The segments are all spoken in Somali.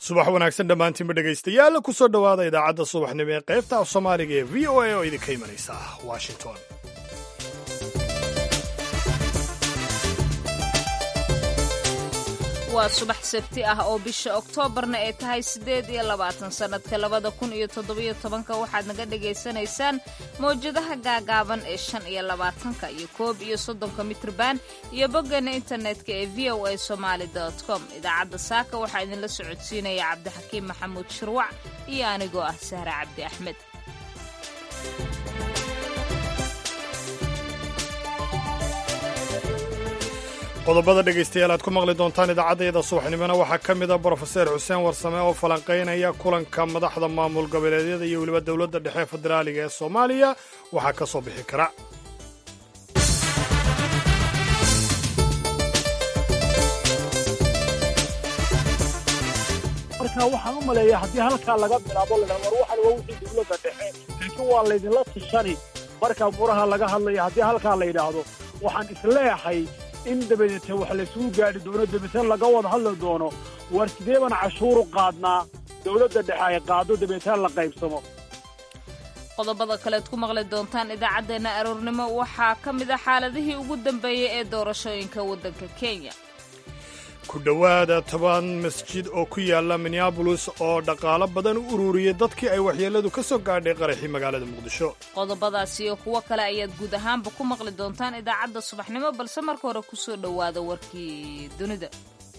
subax wanaagsan dhammaantiinba dhegaystayaal ku soo dhowaada idaacadda subaxnimo ee qaybta af soomaaliga ee v o a oo idinka imanaysa washington waa subax sabti ah oo bisha oktoobarna ay tahay siddeed iyo labaatan sannadka labada kun iyo toddobiyo tobanka waxaad naga dhagaysanaysaan mawjadaha gaagaaban ee shan iyo labaatanka iyo koob iyo soddonka mitrban iyo boggeena internetka ee v o a somaali com idaacadda saaka waxaa idinla socodsiinaya cabdixakiim maxamuud shirwac iyo anigoo ah sahre cabdi axmed qodobada dhegaystayaal aad ku maqli doontaan idaacaddayada subaxnimona waxaa ka mid a brofeser xuseen warsame oo falanqaynaya kulanka madaxda maamul goboleedyada iyo weliba dowladda dhexe federaaliga ee soomaaliya waxaa ka soo bixi kara marka waxaan u maleeyaa haddii halkaa laga bilaabo ladha war waxan waa wixii dowladda dhexe laakiin waa laydinla tishani marka buraha laga hadlaya haddii halkaa la yidhaahdo waxaan isleeyahay in dabadeete wax laysugu gaadhi doono dabeetna laga wada hadli doono war sidee baan cashuuru qaadnaa dowladda dhexe ay qaado dabeetna la qaybsamo qodobada kaleed ku maqli doontaan idaacaddeenna aroornimo waxaa ka mid a xaaladihii ugu dambeeyey ee doorashooyinka waddanka kenya ku dhowaada toban masjid oo ku yaala minneabolis oo dhaqaalo badan u ururiyey dadkii ay waxyeelladu ka soo gaadhay qaraxii magaalada muqdisho qodobadaas iyo kuwo kale ayaad guud ahaanba ku maqli doontaan idaacadda subaxnimo balse marka hore ku soo dhowaada warkii dunida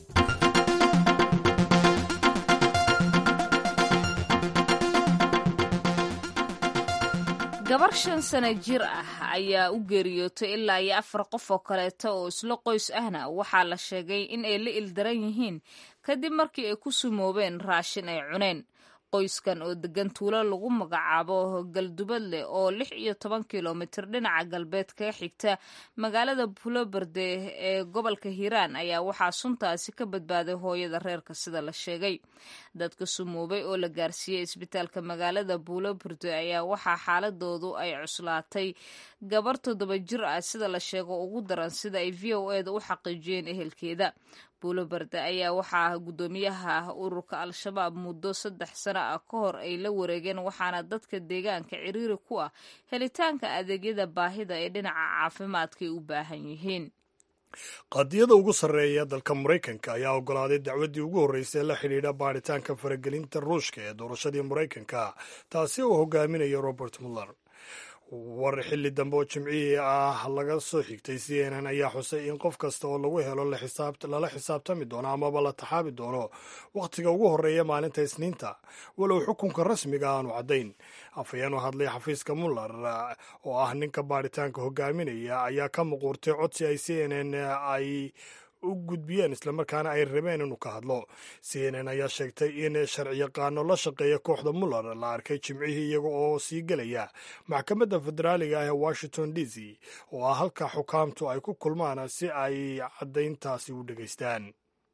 gabar shan sana jir ah ayaa u geeriyootay ilaa iyo afar qof oo kaleeto oo isla qoys ahna waxaa la sheegay in ay la ildaran yihiin kadib markii ay ku sumoobeen raashin ay cuneen qoyskan oo degan tuulo lagu magacaabo galdubadleh oo lix iyo toban kilomitir dhinaca galbeed kaga xigta magaalada buloberde ee gobolka hiiraan ayaa waxaa suntaasi ka badbaaday hooyada reerka sida la sheegay dadka sumoobay oo la gaarsiiyey isbitaalka magaalada buloberde ayaa waxaa xaaladoodu ay cuslaatay gabar toddoba jir ah sida la sheego ugu daran sida ay v o eda u xaqiijiyeen ehelkeeda buuloberde ayaa waxaa guddoomiyaha ururka al-shabaab muddo saddex sano ah ka hor ay la wareegeen waxaana dadka deegaanka ciriiri ku ah helitaanka adeegyada baahida ee dhinaca caafimaadka ay u baahan yihiin qadiyada ugu sarreeya dalka maraykanka ayaa oggolaaday dacwaddii ugu horreysay la xidhiidha baaritaanka faragelinta ruushka ee doorashadii maraykanka taasi oo hogaaminaya robert muller war xilli dambe oo jimcihii ah laga soo xigtay c n n ayaa xusay in qof kasta oo lagu helo lala xisaabtami doono amaba la taxaabi doono wakhtiga ugu horreeya maalinta isniinta walow xukunka rasmiga aanu caddayn afhayeen u hadlay xafiiska muller oo ah ninka baaritaanka hogaaminaya ayaa ka muquurtay codsi ay c n n ay u gudbiyeen islamarkaana ay rabeen inuu ka hadlo c n n ayaa sheegtay in sharciyaqaano la shaqeeya kooxda muller la arkay jimcihii iyaga oo sii gelaya maxkamadda federaaliga ah ee washington d c oo ah halka xukaamtu ay ku kulmaan si ay caddayntaasi u dhegaystaan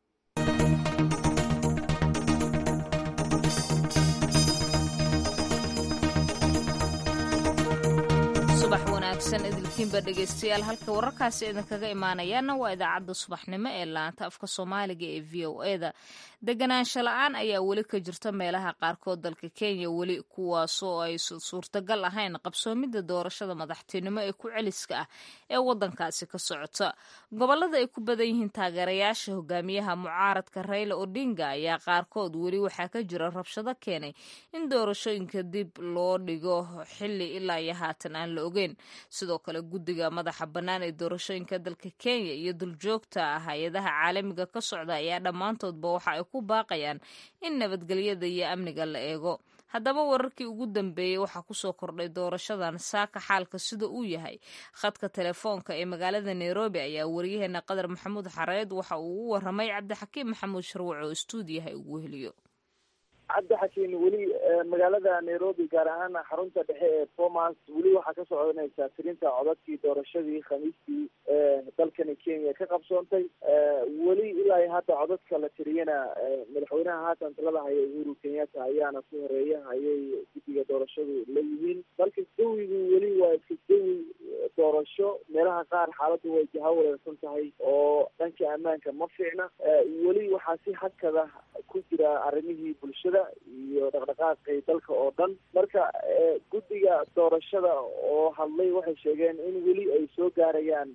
subax wanaagsan idilkiinba dhegaystayaal halka wararkaasi idinkaga imaanayaana waa idaacadda subaxnimo ee laanta afka soomaaliga ee v o e da deganaansho la-aan ayaa weli ka jirta meelaha qaarkood dalka kenya weli kuwaasoo ay suurtagal ahayn qabsoomidda doorashada madaxtinimo ee ku celiska ah ee wadankaasi ka socota gobolada ay ku badan yihiin taageerayaasha hogaamiyaha mucaaradka rayla odinga ayaa qaarkood weli waxaa ka jira rabshado keenay in doorashooyinka dib loo dhigo xili ilaa iyo haatan aan la ogeyn sidoo kale guddiga madaxa bannaan ee doorashooyinka dalka kenya iyo duljoogta ah hay-adaha caalamiga ka socda ayaa dhammaantoodba waxa ay ku baaqayaan in nabadgelyada iyo amniga la eego haddaba wararkii ugu dambeeyey waxaa kusoo kordhay doorashadan saaka xaalka sida uu yahay khadka telefoonka ee magaalada nairobi ayaa waryaheena qadar maxamuud xareed waxa uu u waramay cabdixakiim maxamuud sharwac oo stuudiyaha ugu heliyo cabdixakiin weli magaalada nairobi gaar ahaan xarunta dhexe ee bomas weli waxaa ka soconaysaa tirinta codadkii doorashadii khamiistii dalka dalkani kenya ka qabsoontay weli ilaa hadda codadka la tiriyana madaxweynaha haatan talada haya uhuru kenyatta ayaana ku horeeya ayay guddiga doorashadu la yihiin dalka jawigu weli waa iska jawi doorasho meelaha qaar xaaladdu way jaha wareersan tahay oo dhanka ammaanka ma fiicna weli waxaa si hakada ku jira arrimihii bulshada iyo dhaqdhaqaaqii dalka oo dhan marka guddiga doorashada oo hadlay waxay sheegeen in weli ay soo gaarayaan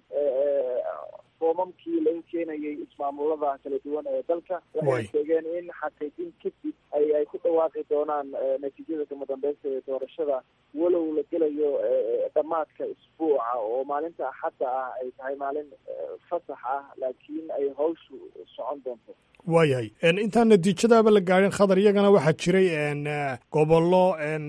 foomamkii laga keenayay ismaamulada kala duwan ee dalka waxay sheegeen in xaqiijin kadib ay ay ku dhawaaqi doonaan natiijada kama dambeysta ee doorashada walow la gelayo dhammaadka isbuuca oo maalinta axadda ah ay tahay maalin fasax ah laakiin ay hawshu socon doonto waayahay intaan natiijadaaba la gaadhin khadar iyagana waxaa jiray gobollo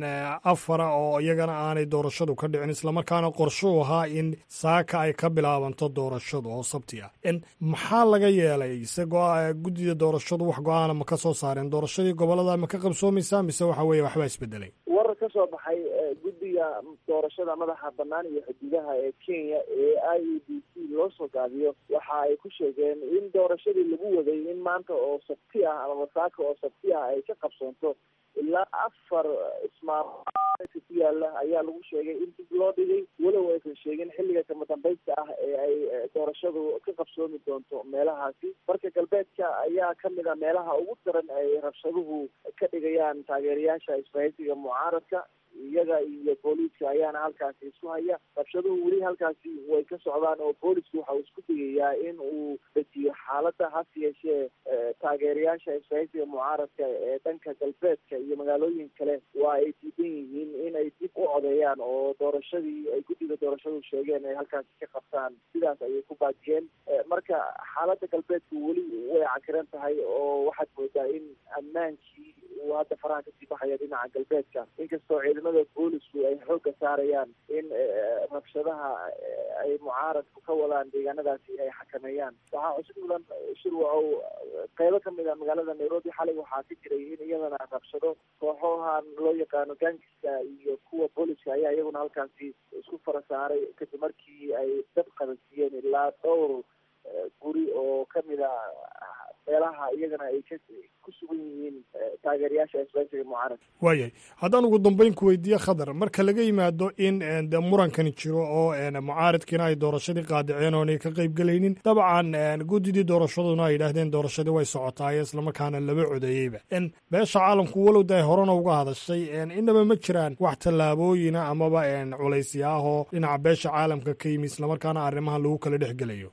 afara oo iyagana aanay doorashadu ka dhicin islamarkaana qorshuu ahaa in saaka ay ka bilaabanto doorashadu oo sabti ah maxaa laga yeelay isagoo guddida doorashadu wax go-aana ma ka soo saareen doorashadii gobollada ma ka qabsoomaysaa mise waxa weeye waxbaa isbedelay warar ka soo baxay guddiga doorashada madaxa bannaan iyo xuduudaha ee kenya ee i e d c loo soo gaabiyo waxa ay ku sheegeen in doorashadii lagu waday in maanta oo sabti ah ama saaka oo sabti ah ay ka qabsoonto ilaa afar ismaamul ku yaala ayaa lagu sheegay in dib loo dhigay walow aysan sheegin xilliga kama dambaysta ah ee ay doorashadu ka qabsoomi doonto meelahaasi marka galbeedka ayaa kamid a meelaha ugu daran ay rabshaduhu ka dhigayaan taageerayaasha isbahaysiga mucaaradka iyaga iyo booliiska ayaana halkaasi isku haya rabshaduhu weli halkaasi way ka socdaan oo boolisku waxa uu isku dayayaa in uu dejiyo xaaladda hase yeeshee taageerayaasha isbahaysiga mucaaradka ee dhanka galbeedka iyo magaalooyin kale waa ay diidan yihiin in ay dib u codeeyaan oo doorashadii ay guddiga doorashadu sheegeen ay halkaasi ka qabtaan sidaas ayay ku baajiyeen marka xaaladda galbeedku weli way cakiran tahay oo waxaad moodaa in ammaankii uu hadda faraha kasii baxaya dhinaca galbeedka inkastoo ciidamada boolisku ay xoogga saarayaan in rabshadaha ay mucaaradku ka wadaan deegaanadaasi ay xakameeyaan waxaa cusub mudan shirwacow qeybo kamid a magaalada nairobi xalay waxaa ka jiray in iyadana rabshado kooxohan loo yaqaano gangiska iyo kuwa booliska ayaa iyaguna halkaasi isku fara saaray kadib markii ay dab qabansiiyeen ilaa dhowr guri oo kamid a meelaha iyagana ay ka ku sugan yihiin taageerayaasha isbahaysiga mucaaradka waayahay haddaan ugu dambeyn ku weydiiye khadar marka laga yimaado in de murankani jiro oo mucaaradkiina ay doorashadii qaadiceen oonay ka qayb gelaynin dabcan guddidii doorashaduna ay yidhaahdeen doorashadii way socotaaye islamarkaana laba codeeyeyba beesha caalamku walow da ay horena uga hadashay inaba ma jiraan wax tallaabooyina amaba culaysya ah oo dhinaca beesha caalamka ka yimi islamarkaana arrimahan lagu kala dhex gelayo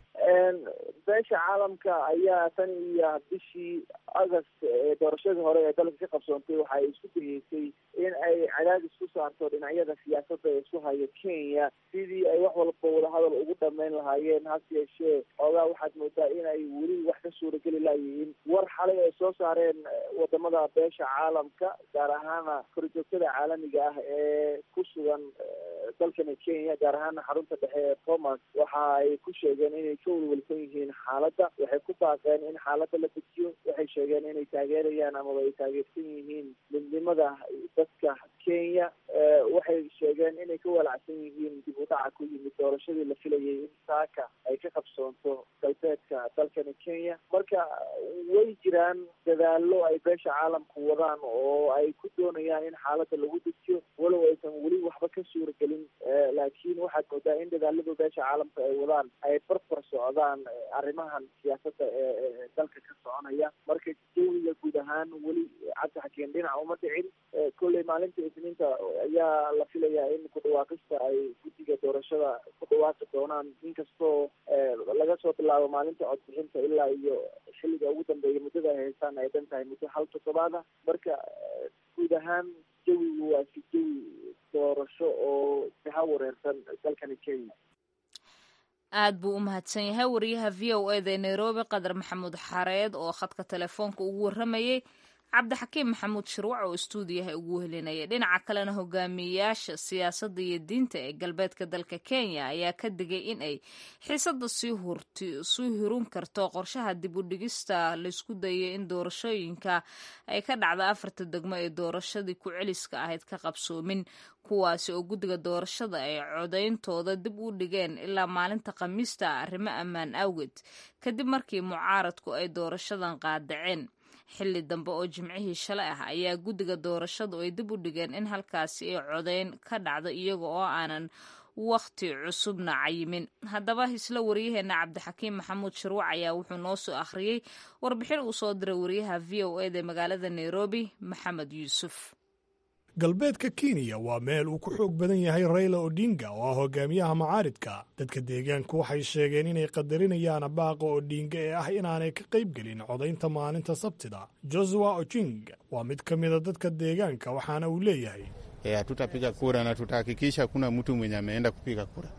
beesha caalamka ayaa tan iyo bishii august ee doorashadii hore ee dalka ka qabsoontay waxa ay isku dayeysay in ay cadaadis ku saarto dhinacyada siyaasadda ee isku haya kenya sidii ay wax walba wadahadal ugu dhameyn lahaayeen hase yeeshee xoogaa waxaad moodaa in ay weli wax ka suurageli laayihiin war xalay ay soo saareen wadamada beesha caalamka gaar ahaana korjoogtada caalamiga ah ee ku sugan dalkani kenya gaar ahaana xarunta dhexe ee thomas waxa ay ku sheegeen inay ka welwelsan yihiin xaaladda waxay ku baaqeen in xaaladda la dejiyo waxay sheegeen inay taageerayaan amaba ay taageersan yihiin midnimada dadka kenya waxay sheegeen inay ka walacsan yihiin dib u dhaca ku yimid doorashadii la filayay in saaka ay ka qabsoonto galbeedka dalkani kenya marka way jiraan dadaallo ay beesha caalamku wadaan oo ay ku doonayaan in xaaladda lagu dejiyo walow aysan weli waxba ka suuragelin laakiin waxaad moodaa in dadaalada beesha caalamka ay wadaan ay barbar socdaan arrimahan siyaasadda ee dalka ka soconaya marka jawiga guud ahaan weli cabdi xakeen dhinaca uma dhicin kolley maalinta isniinta ayaa la filayaa in ku dhawaaqista ay guddiga doorashada ku dhawaaqi doonaan inkastoo laga soo bilaabo maalinta codbixinta ilaa iyo xilliga ugu dambeeya muddada ay haystaan ay dhan tahay muddo hal toddobaada marka guud ahaan jawigu waa si jawi doorasho oo jaha wareersan dalkani kenya aad buu u mahadsan yahay wariyaha v o eda ee nairobi qadar maxamuud xareed oo khadka telefoonka ugu warramayey cabdixakiim maxamuud shirwac oo istuudiyaha ugu helinaya dhinaca kalena hogaamiyeyaasha siyaasadda iyo diinta ee galbeedka dalka kenya ayaa ka digay in ay xiisadda sii hurun karto qorshaha dib u dhigista laysku dayay in doorashooyinka ay ka dhacda afarta degmo ee doorashadii ku celiska ahayd ka qabsoomin kuwaasi oo guddiga doorashada ay codayntooda dib u dhigeen ilaa maalinta khamiista arrimo ammaan awgeed kadib markii mucaaradku ay doorashadan qaadaceen xilli dambe oo jimcihii shalay ah ayaa guddiga doorashadu ay dib u dhigeen in halkaasi ay codayn ka dhacdo iyaga oo aanan wakhti cusubna cayimin haddaba isla waryaheena cabdixakiim maxamuud shirwac ayaa wuxuu noo soo akhriyey warbixin uu soo diray waryaha v o eda magaalada nairobi maxamed yuusuf galbeedka kenya waa meel uu ku xoog badan yahay rayla odinga oo ah hogaamiyaha macaaridka dadka deegaanku waxay sheegeen inay qadarinayaan baaqa odinga ee ah inaanay ka qayb gelin codaynta maalinta sabtida josua ojing waa mid ka mida dadka deegaanka waxaana uu leeyahay hatutapiga kura na tutahakikisha hakuna mtu mwenye ameenda kupiga kura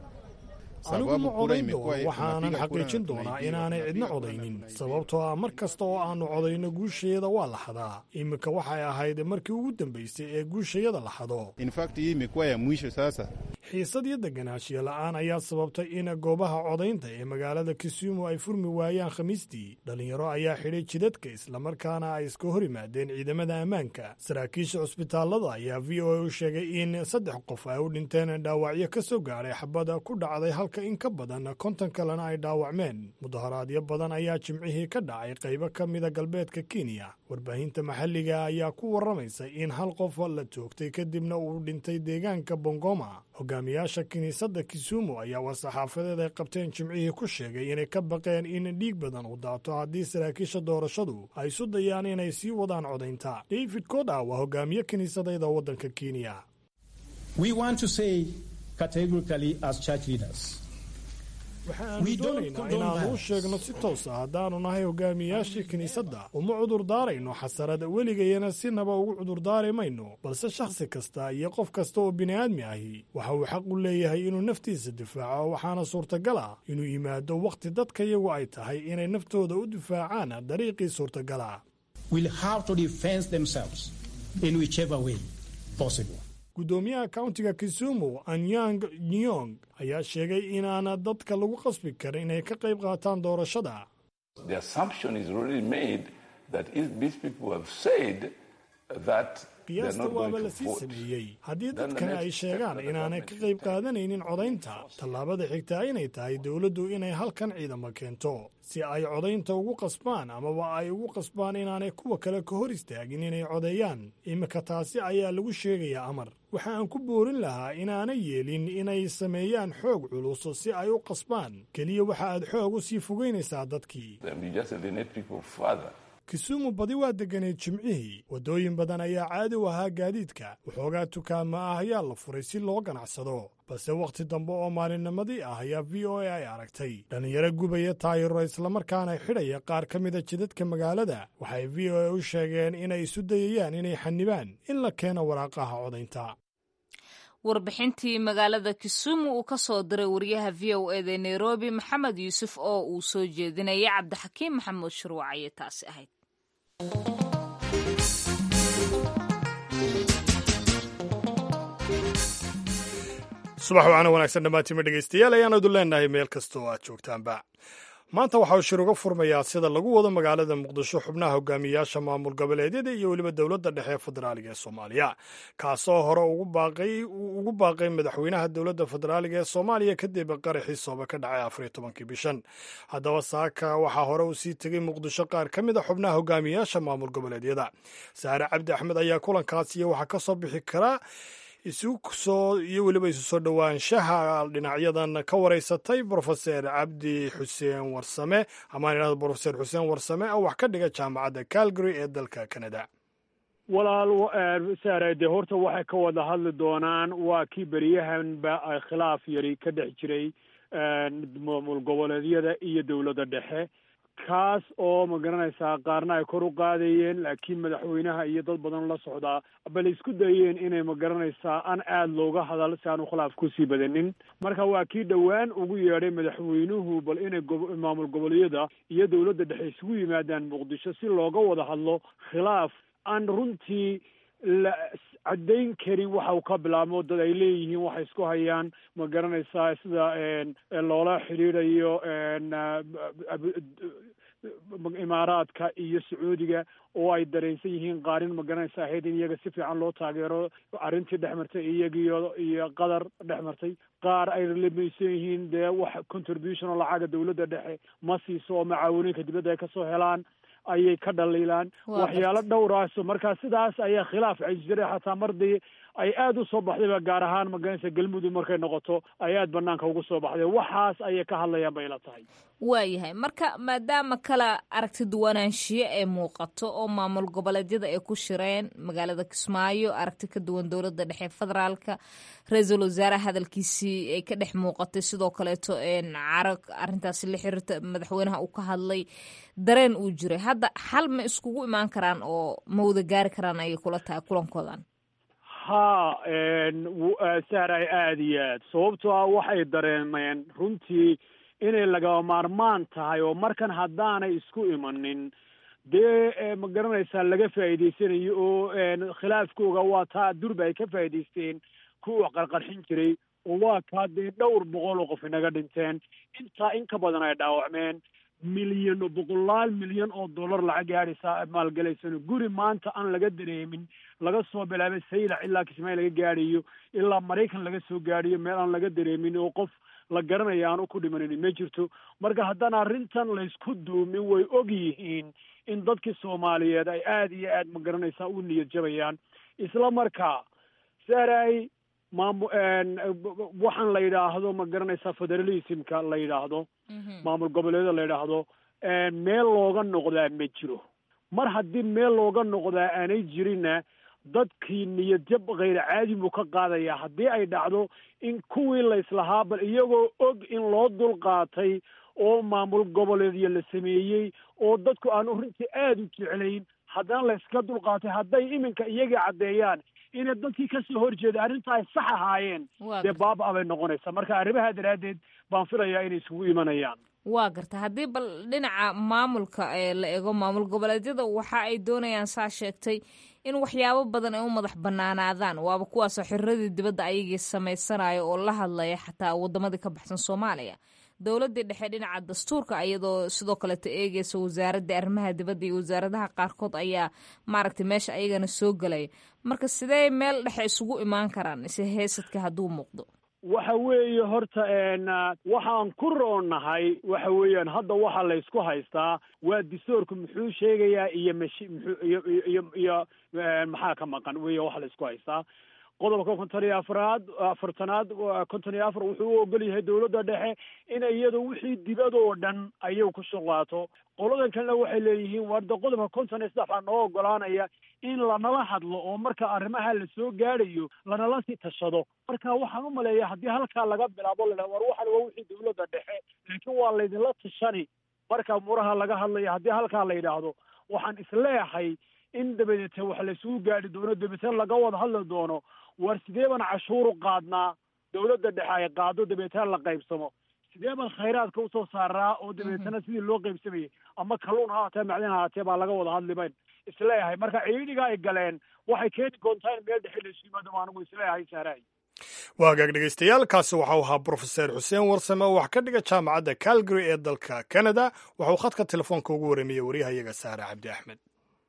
anigu ma codayn doono waxaanan xaqiijin doonaa inaanay cidna codaynin sababtoo ah mar kasta oo aannu codayno guusheeda waa la xadaa iminka waxay ahayd markii ugu dambaysay ee guushayada la xado hii imekuwa ya mwisho sasa xiisad iyo deganaanshiyo la'aan ayaa sababtay in goobaha codaynta ee magaalada kisumu ay furmi waayaan khamiistii dhallinyaro ayaa xidhay jidadka islamarkaana ay iska hor yimaadeen ciidamada ammaanka saraakiisha cusbitaallada ayaa v o a u sheegay in saddex qof ay u dhinteen dhaawacyo ka soo gaadhay xabada ku dhacday halka in ka badan konton kalena ay dhaawacmeen mudaharaadyo badan ayaa jimcihii ka dhacay qaybo ka mida galbeedka kenya warbaahinta maxalliga ayaa ku warramaysa in hal qof la toogtay kadibna uu dhintay deegaanka bongoma hogaamiyaasha kiniisadda kisumu ayaa war-saxaafadeed ay qabteen jimcihii ku sheegay inay ka baqeen in dhiig badan uu daato haddii saraakiisha doorashadu ay isu dayaan inay sii wadaan codaynta david koda waa hogaamiye kiniisadayda waddanka kenya waxaanu doonaynaa inaannu u sheegno si toos ah haddaannu nahay hogaamiyayaashii kiniisadda uma cudurdaarayno xasarada weligayana sinaba ugu cudurdaari mayno balse shakhsi kasta iyo qof kasta oo bini'aadmi ahi waxa uu xaq u leeyahay inuu naftiisa difaaco waxaana suurtagal ah inuu yimaado wakhti dadka iyagu ay tahay inay naftooda u difaacaan dariiqii suurtagala guddoomiyaha kauntiga kisumu anyang nyong ayaa sheegay inaana dadka lagu qasbi karin inay ka qayb qaataan doorashada qiyaasta waaba la sii sameeyey haddii dadkani ay sheegaan inaanay ka qayb qaadanaynin codaynta tallaabada xigtaa inay tahay dowladdu inay halkan ciidamo keento si ay codaynta ugu qasbaan amaba ay ugu qasbaan inaanay kuwa kale ka hor istaagin inay codeeyaan iminka taasi ayaa lagu sheegayaa amar waxa aan ku boorin lahaa inaanay yeelin inay sameeyaan xoog culus si ay u qasbaan keliya waxa aad xoog u sii fogaynaysaa dadkii kisumu badi waa degganayd jimcihii waddooyin badan ayaa caadi u ahaa gaadiidka waxoogaa tukaama ah ayaa la furay si loo ganacsado balse wakhti dambe oo maalinnimadii ah ayaa v o a ay aragtay dhallinyaro gubaya taayiro islamarkaana xidhaya qaar ka mida jidadka magaalada waxay v o a u sheegeen inay isu dayayaan inay xanibaan in la keeno waraaqaha codaynta warbixintii magaalada kisumu uu ka soo diray wariyaha v o eda nairobi maxamed yuusuf oo uu soo jeedinaya cabdixakiim maxamuud shirwac ayay taasi ahayd subax wacana wanaagsan dhammaantiima dhegaystayaal ayaan idin leenahay meel kasta oo aad joogtaanba maanta waxaa uu shir uga furmayaa sida lagu wado magaalada muqdisho xubnaha hogaamiyaasha maamul goboleedyada iyo weliba dowladda dhexe ee federaaliga ee soomaaliya kaasoo hore ugu baaqay madaxweynaha dowladda federaaliga ee soomaaliya kadib qaraxii sooba ka dhacay afariyo tobankii bishan haddaba saaka waxaa hore uu sii tegey muqdisho qaar ka mid a xubnaha hogaamiyaasha maamul goboleedyada saare cabdi axmed ayaa kulankaasiyo waxaa ka soo bixi karaa isusoo iyo weliba isu soo dhowaanshaha dhinacyadan ka wareysatay brofeser cabdi xuseen warsame amaan idhahdo brofeser xuseen warsame oo wax ka dhiga jaamacadda calgary ee dalka canada walaal saare dee horta waxay ka wada hadli doonaan waa kii beryahanba khilaaf yari ka dhex jiray maamul goboleedyada iyo dowladda dhexe kaas oo ma garanaysaa qaarna ay kor u qaadayeen laakiin madaxweynaha iyo dad badan la socdaa bal isku dayeen inay ma garanaysaa aan aada looga hadal si aanu khilaaf kusii badanin marka waa kii dhowaan ugu yeedhay madaxweynuhu bal inay maamul goboleedyada iyo dowladda dhexe isugu yimaadaan muqdisho si looga wada hadlo khilaaf aan runtii la caddayn karin waxa uu ka bilaabmo dad ay leeyihiin waxay isku hayaan ma garanaysaa sida loola xidhiidhayo imaaraadka iyo sacuudiga oo ay dareensan yihiin qaarin ma garanaysa ahayd in iyaga si fiican loo taageero arrintii dhex martay iyagiyo iyo qatar dhex martay qaar ay lamaysan yihiin dee wax contribution oo lacaga dawladda dhexe ma siiso oo macaawinooyinka dibadda ay kasoo helaan ayay ka dhaliilaan waxyaalo dhowraaso marka sidaas ayaa khilaaf jiray xataa mardii ay aada u soo baxdayba gaar ahaan magaranaysa galmudug markay noqoto ay aada banaanka ugu soo baxday waxaas ayay ka hadlayaan bay la tahay waayahay marka maadaama kala aragti duwanaanshiyo ee muuqato oo maamul goboleedyada ay ku shireen magaalada kismaayo aragti ka duwan dowladda dhexe federaalka ra-iisul wasaare hadalkiisii ay ka dhex muuqatay sidoo kaleeto carag arrintaasi la xiriirta madaxweynaha uu ka hadlay dareen uu jiray hadda xal ma iskugu imaan karaan oo ma wada gaari karaan ayay kula tahay kulankoodan ha sahray aada iyo aad sababtoo ah waxay dareemeen runtii inay lagaba maarmaan tahay oo markan haddaanay isku imanin dee ma garanaysaa laga faa'iidaysanayo oo khilaafkooga waa taa durba ay ka faa'iidaysteen kuwa qarqarxin jiray oo waa kaa dee dhowr boqol oo qof inaga dhinteen intaa in ka badan ay dhaawacmeen milyan boqolaal milyan oo dollar lacag gaadhaysa maalgalaysano guri maanta aan laga dareemin laga soo bilaabay saylac ilaa kismaayo laga gaadhayo ilaa maraykan laga soo gaadhayo meel aan laga dareemin oo qof la garanaya aanu ku dhimanin ma jirto marka haddaan arrintan laysku duumin way og yihiin in dadkii soomaaliyeed ay aada iyo aad ma garanaysaa u niyad jabayaan isla markaa saray maamu waxaan la yidhaahdo ma garanaysaa federalismka la yidhaahdo maamul goboleeda la yidhaahdo meel looga noqdaa ma jiro mar haddii meel looga noqdaa aanay jirinna dadkii niyadjab khayr caadi buu ka qaadayaa haddii ay dhacdo in kuwii layslahaa bal iyagoo og in loo dulqaatay oo maamul goboleedyo la sameeyey oo dadku aanu runtii aada u jeclayn haddana layska dulqaatay hadday iminka iyagii caddeeyaan inay dadkii kasoo horjeeda arrinta ay sax ahaayeen dee baaba-a bay noqonaysaa marka arrimaha daraaddeed baan filayaa inay isugu imanayaan waa garta haddii bal dhinaca maamulka la eego maamul goboleedyada waxa ay doonayaan saa sheegtay in waxyaabo badan ay u madax banaanaadaan waaba kuwaasoo xiriradii dibadda ayagii samaysanayo oo la hadlaya xataa wadamadii ka baxsan soomaaliya dowladii dhexe dhinaca dastuurka iyadoo sidoo kaleeta eegeysa wasaaradda arrimaha dibadda iyo wasaaradaha qaarkood ayaa maaragtay meesha ayagana soo gelaya marka sidee meel dhexe isugu imaan karaan ise heesadka hadduu muuqdo waxa weeye horta waxaan ku roonahay waxa weeyaan hadda waxa laysku haystaa waa distoorku muxuu sheegayaa iyo mashi muxuu iyo iyo iyo maxaa ka maqan weya waxa laysku haystaa qodobka konton iyo afraad afartanaad konton iyo afar wuxuu u ogol yahay dowladda dhexe in iyadu wixii dibadoo dhan ayay ku shuqlaato qoladan kalena waxay leeyihiin warda qodobka konton iyo saddex baa noo ogolaanaya in lanala hadlo oo marka arrimaha lasoo gaadhayo lanala sii tashado marka waxaan u maleeya haddii halkaa laga bilaabo la war waxan waa wixii dowladda dhexe laakiin waa laydinla tashani marka muraha laga hadlayo haddii halkaa la yidhaahdo waxaan isleeyahay in dabadeete wax laysugu gaadhi doono dabeetna laga wada hadli doono war sidee baan cashuuru qaadnaa dowladda dhexe ay qaado dabeetana la qaybsamo sidee baan khayraadka usoo saaraa oo dabeetana sidii loo qaybsamayay ama kalluun ha haatee macdin ha haatee baa laga wada hadli bayn isleeyahay marka ciidiga ay galeen waxay keeni doontaa in meel dhexe laysu yimaado ma anigu isleeyahay saaraay waa hagaag dhegaystayaal kaasi waxau ahaa brofeser xuseen warsame oo wax ka dhiga jaamacadda calgary ee dalka canada waxauu khadka telefoonka ugu warramiyey waryahayaga saare cabdi axmed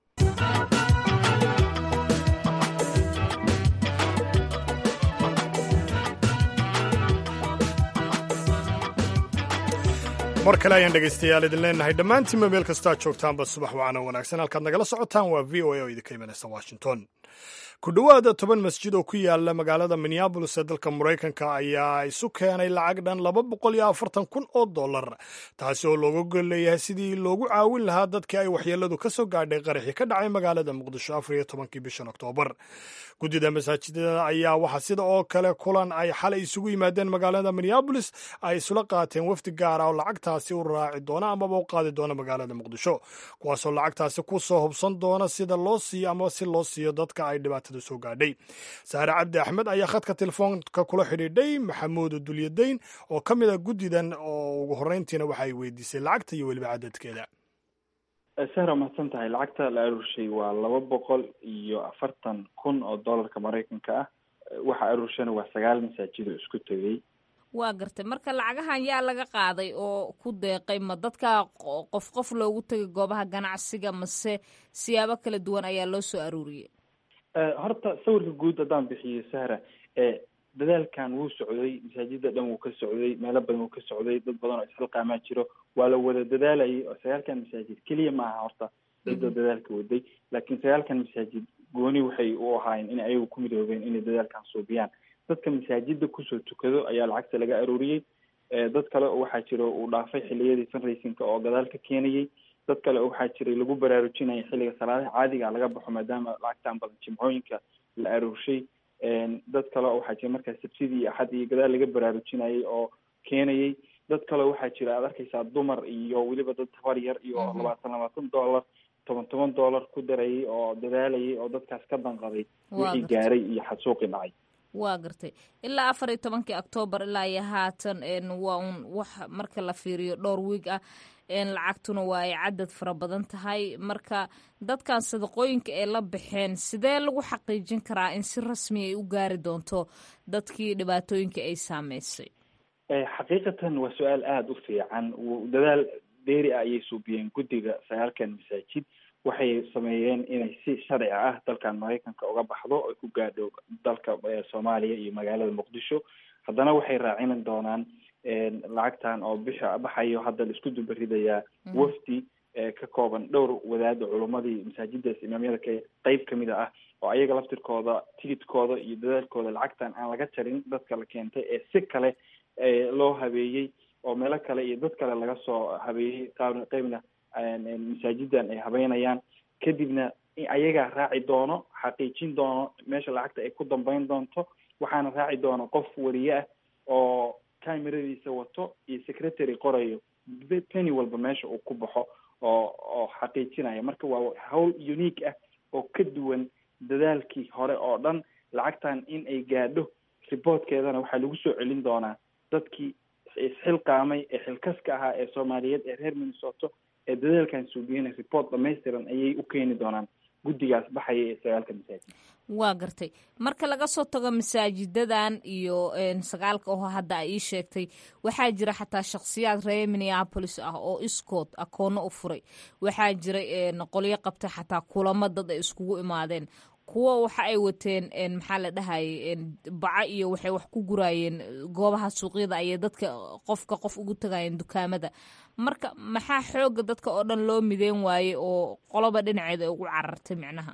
mar kale ayaan dhegaystayaal idin leenahay dhammaantiinba meel kastaa joogtaanba subax wacana wanaagsan halkaad nagala socotaan waa v o a oo idinka imanaysa washington ku dhowaada toban masjid oo ku yaala magaalada minneabolis ee dalka maraykanka ayaa isu keenay lacag dhan laba boqol iyo afartan kun oo dollar taasi oo looga gol leeyahay sidii loogu caawin lahaa dadkii ay waxyeeladu ka soo gaadhay qaraxii ka dhacay magaalada muqdisho afar iyo tobankii bishan oktoobar guddida masaajidada ayaa waxaa sida oo kale kulan ay xalay isugu yimaadeen magaalada minneabolis ay isula qaateen wafdi gaara oo lacagtaasi u raaci doona amaba u qaadi doona magaalada muqdisho kuwaasoo lacagtaasi ku soo hubsan doona sida loo siiyo ama si loo siiyo dadka ay dhibaatada soo gaadhay saare cabdi axmed ayaa khadka telefoonka kula xidhiidhay maxamuud dulyadayn oo ka mid a guddidan oo ugu horreyntiina waxa ay weydiisay lacagta iyo weliba cadadkeeda sahra mahadsan tahay lacagta la aruurshay waa laba boqol iyo afartan kun oo dollarka maraykanka ah waxa aruurshana waa sagaal masaajid oo isku tegay waa gartay marka lacagahan yaa laga qaaday oo ku deeqay ma dadka qof qof loogu tegay goobaha ganacsiga mase siyaabo kala duwan ayaa loo soo aruuriyey horta sawirka guud haddaan bixiyo sahra dadaalkan wuu socday masaajida dhan wuu ka socday meelo badan wuu ka socday dad badan oo isxilqaamaa jiro waa la wada dadaalayay oo sagaalkan masaajid keliya ma aha horta cidoo dadaalka waday laakiin sagaalkan masaajid gooni waxay u ahaayeen in ayagu ku midoobeen inay dadaalkan suubiyaan dadka masaajida kusoo tukado ayaa lacagta laga arooriyey dad kale waxaa jira uu dhaafay xiliyadii fundraisingka oo gadaal ka keenayay dad kale waxaa jiray lagu baraarujinaya xilliga salaadaha caadiga laga baxo maadaama lacagtan badan jimcooyinka la aroorshay dad kale waxaa jira markaa sabsidii iyo axad iyo gadaal laga baraarujinayay oo keenayay dad kale waxaa jira aad arkaysaa dumar iyo weliba dad tabar yar iyo labaatan labaatan dollar toban toban dollar ku darayay oo dadaalayay oo dadkaas ka danqaday wixii gaaray iyo xasuuqi dhacay waa gartay ilaa afar iyo tobankii octoobar ilaa iyo haatan waa un wax marka la fiiriyo dhowr wiig ah lacagtuna waa ay cadad fara badan tahay marka dadkan sadaqooyinka ay la baxeen sidee lagu xaqiijin karaa in si rasmi ay u gaari doonto dadkii dhibaatooyinka ay saameysay xaqiiqatan waa su-aal aada u fiican dadaal dheeri ah ayay suubiyeen guddiga sagaalkan masaajid waxay sameeyeen inay si sharci ah dalkan maraykanka uga baxdo ay ku gaadho dalka soomaaliya iyo magaalada muqdisho haddana waxay raacin doonaan lacagtan oo bisha baxayo hadda la isku dubaridayaa wafdi ka kooban dhowr wadaada culumadii masaajidaas imaamyada ka qeyb kamida ah oo ayaga laftirkooda tigidkooda iyo dadaalkooda lacagtan aan laga jarin dadka la keentay ee si kale loo habeeyey oo meelo kale iyo dad kale laga soo habeeyey qaab qeybna masaajidan ay habeynayaan kadibna ayagaa raaci doono xaqiijin doono meesha lacagta ay ku dambeyn doonto waxaana raaci doono qof wariye ah oo cameradiisa wato iyo secretary qorayo penny walba meesha uu ku baxo oo oo xaqiijinaya marka waa hawl unique ah oo ka duwan dadaalkii hore oo dhan lacagtan in ay gaadho reportkeedana waxaa lagu soo celin doonaa dadkii isxilqaamay ee xilkaska ahaa ee soomaaliyeed ee reer minnesota ee dadaalkan suubiyana report dhamaystiran ayay u keeni doonaan guddigaas baxaya ee sagaalka masaajid waa gartay marka laga soo tago masaajidadan iyo sagaalka oo hadda a ii sheegtay waxaa jira xataa shakhsiyaad reer minneapolis ah oo iskood akoono u furay waxaa jira qolyo qabtay xataa kulamo dad ay iskugu imaadeen kuwa waxa ay wateen maxaa la dhahayay baco iyo waxay wax ku guraayeen goobaha suuqyada ayay dadka qofka qof ugu tagayeen dukaamada marka maxaa xooga dadka oo dhan loo mideen waaye oo qoloba dhinaceeda ay ugu carartay micnaha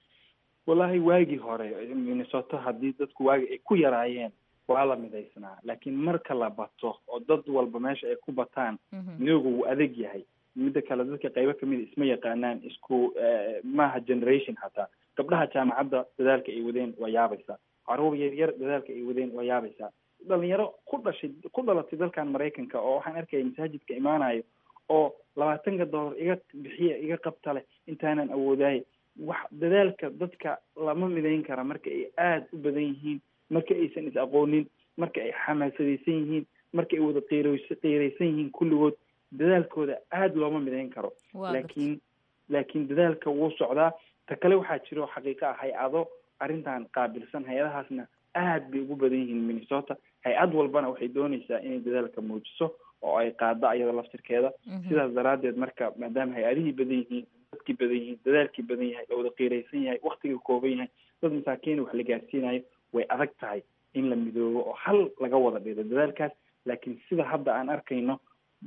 wallahi waagii hore minnesota haddii dadku waagi ay ku yaraayeen waa la midaysnaa laakiin marka la bato oo dad walba meesha ay ku bataan midooga wuu adag yahay midda kale dadka qaybo kamida isma yaqaanaan isku maaha generation hataa gabdhaha jaamacadda dadaalka ay wadeen waa yaabaysaa caruur yar yar dadaalka ay wadeen waa yaabaysaa dhalinyaro ku dhashay ku dhalatay dalkan maraykanka oo waxaan arkaya masaajidka imaanayo oo labaatanka dollar iga bixiya iga qabta leh intaanan awoodaaye wax dadaalka dadka lama midayn kara marka ay aada u badan yihiin marka aysan is aqoonin marka ay xamaasadaysan yihiin marka ay wada qiirays qiiraysan yihiin kulligood dadaalkooda aada looma midayn karo laakiin laakiin dadaalka wuu socdaa ta kale waxaa jiro xaqiiqa ah hay-ado arrintan qaabilsan hay-adahaasna aad bay ugu badan yihiin minnesota hay-ad walbana waxay doonaysaa inay dadaalka muujiso oo ay qaado ayada laftirkeeda sidaas daraaddeed marka maadaama hay-adihii badan yihiin dadkii badan yihiin dadaalkii badan yahay la wada qiiraysan yahay waktiga kooban yahay dad masaakiina wax la gaarsiinayo way adag tahay in la midoobo oo hal laga wada dhido dadaalkaas laakiin sida hadda aan arkayno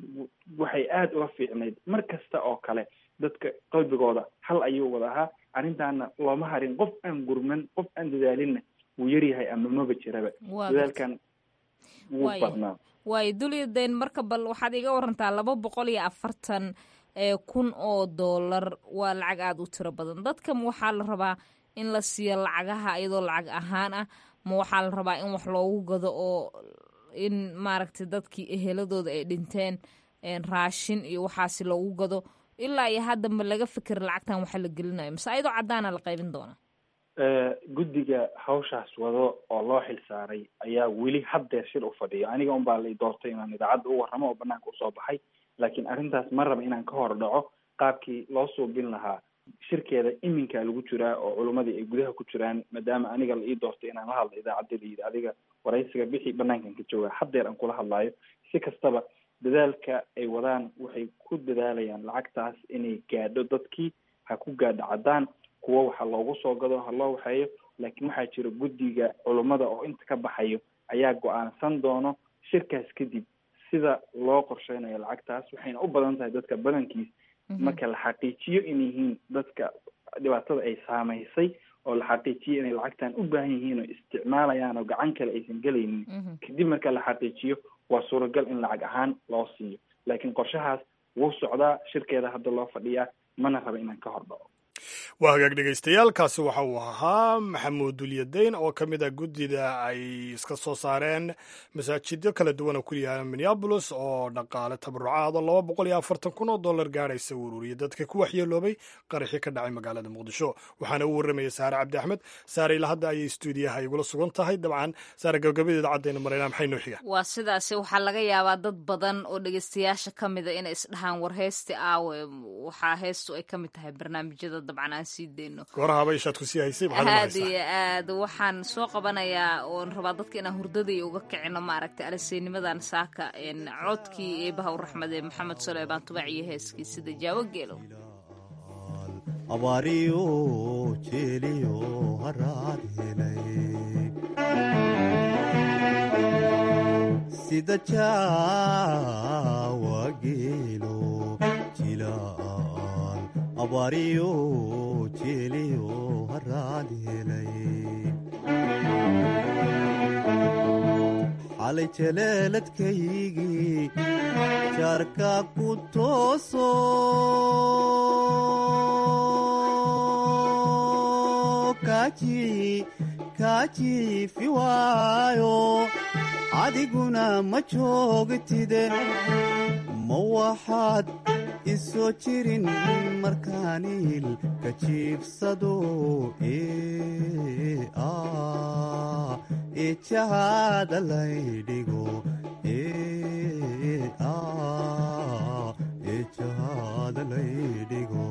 waxay aada uga fiicnayd mar kasta oo kale dadka qalbigooda hal ayuu wada ahaa arrintaana looma harin qof aan gurman qof aan dadaalinna wuu yaryahay ama maba jiraba dadaalkan wuu badnaa waayo dulyadayn marka bal waxaad iga warantaa laba boqol iyo afartan kun oo dollar waa lacag aada u tiro badan dadkan waxaa la rabaa in la siiyo lacagaha iyadoo lacag ahaan ah ma waxaa la rabaa in wax loogu gado oo in maaragtay dadkii eheladooda ay dhinteen raashin iyo waxaasi loogu gado ilaa iyo hadda ma laga fikir lacagtan waxa la gelinayo mase ayadoo caddaana la qaybin doona guddiga hawshaas wado oo loo xil saaray ayaa weli haddeer shir u fadhiya aniga un baa la doortay inaan idaacadda u warramo oo banaanka usoo baxay laakiin arrintaas ma raba inaan ka hor dhaco qaabkii loo suubin lahaa shirkeeda iminkaa lagu jiraa oo culummadii ay gudaha ku jiraan maadaama aniga la ii doortay inaan la hadlo idaacadda la yidhi adiga waraysiga bixii banaankan ka jooga haddeer aan kula hadlaayo si kastaba dadaalka ay wadaan waxay ku dadaalayaan lacagtaas inay gaadho dadkii ha ku gaadho caddaan kuwo waxa loogu soo gado ha loo waxeeyo laakiin waxaa jira guddiga culummada oo inta ka baxayo ayaa go-aansan doono shirkaas kadib sida loo qorsheynayo lacagtaas waxayna u badan tahay dadka badankiis marka la xaqiijiyo in yihiin dadka dhibaatada ay saamaysay oo la xaqiijiyo inay lacagtan u baahan yihiin oo isticmaalayaan oo gacan kale aysan gelaynin kadib marka la xaqiijiyo waa suuragal in lacag ahaan loo siiyo laakiin qorshahaas wuu socdaa shirkeeda hadda loo fadhiyaa mana raba inaan ka hor dhaco waa hagaag dhegaystayaal kaasi waxa uu ahaa maxamuud dulyadayn oo ka mid ah guddida ay iska soo saareen masaajidyo kala duwan oo ku yaala minneabolis oo dhaqaale tabarucaada laba boqol iyo afartan kun oo dollar gaadhaysa u ururiyay dadka ku waxyeeloobay qaraxii ka dhacay magaalada muqdisho waxaana u warramaya saare cabdi axmed saare ilaa hadda ayay stuudiyaha igula sugan tahay dabcan saare gabagabadeeda caddayna maraynaa maxay noo xiga waa sidaasi waxaa laga yaabaa dad badan oo dhegaystayaasha ka mida inay isdhahaan war heesti aawe waxaa heestu ay ka mid tahay barnaamijyada dabcan aan sii deyno goorahaba ishaad ku sii haysay maxaad aad iyo aad waxaan soo qabanayaa oon rabaa dadka inaan hurdadii uga kicino maaragtay alaseynimadan saaka codkii eebaha u raxmade maxamed suleybaan tubac iyo heeskii sida jaawo geelow abaariyo jeeliyo haraad helay sida jaawa geelo jilaal abaariyo jeeliyo haraad helay xalay jaleeladkaygii jaarka ku tooso kaajiifi waayo adiguna ma joogtide ma waxaad isoo jirin markaaniil ka jiibsado eejahaada laydhigo eejahaada laydhigo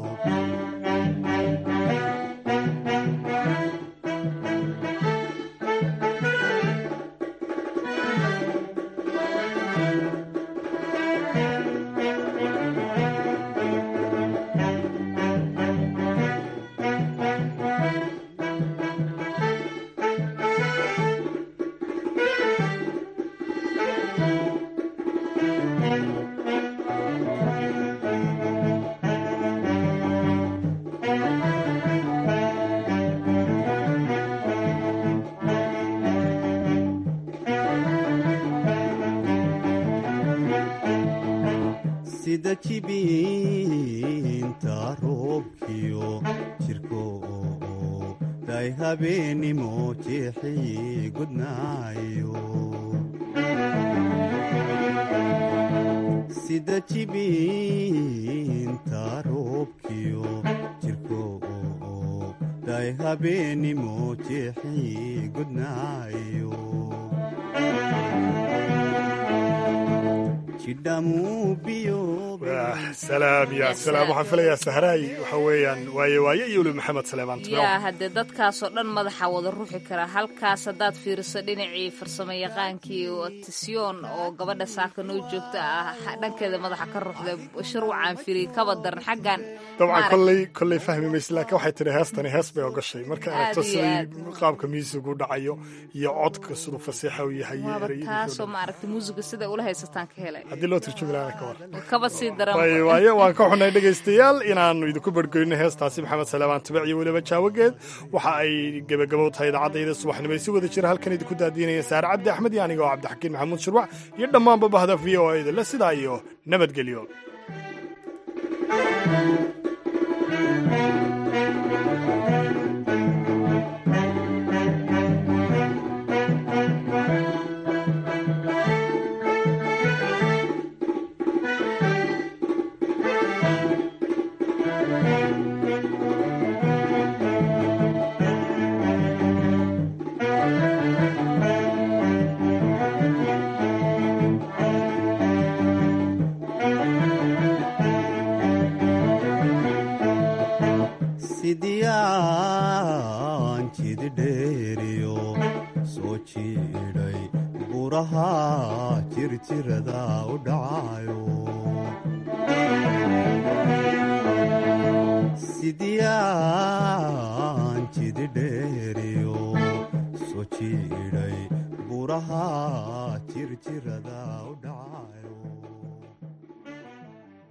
sida jibiinta roobkiyo jirko day habeenimo jeexii gudnaayo sida jibiinta roobkiyo jirko day habeenimo jeexii gudnaayo salaam ya salaam waxaan filayaa sahraay waxa weeyaan waaye waaye iyo weli maxamed saleemaan yaa haddee dadkaasoo dhan madaxa wada ruuxi kara halkaas haddaad fiiriso dhinacii farsamo yaqaankii tisyoon oo gabadha saaka noo joogta ah dhankeeda madaxa ka ruuxda shirwacaan firi kaba daran xaggan dabcan kolley kolley fahmi mayse laakiin waxay tidhi heestani hees bay ogashay marka aragto siday qaabka miisigu dhacayo iyo codka siduu fasiixa u yahay taasoo maaragta muusiga siday ula haysataan ka helay haddii loo turjumi lahaana ka war kaba sii daran waaye waan ka xunay dhegaystayaal inaannu idinku bargoyno heestaasi maxamed saleebaan tabic iyo weliba jaawageed waxa ay gebagabow tahay idaacadayda subaxnimo si wada jira halkan idinku daadiinaya saare cabdi axmed iyo aniga oo cabdixakiin maxamuud shirwac iyo dhammaanba bahda v o a da le sidaa iyo nabadgelyo sidiyaan jididheeriyo soo jiidhay buraha jirjirada u dhacayo sidiyaan jididheeriyo soo jiidhay buraha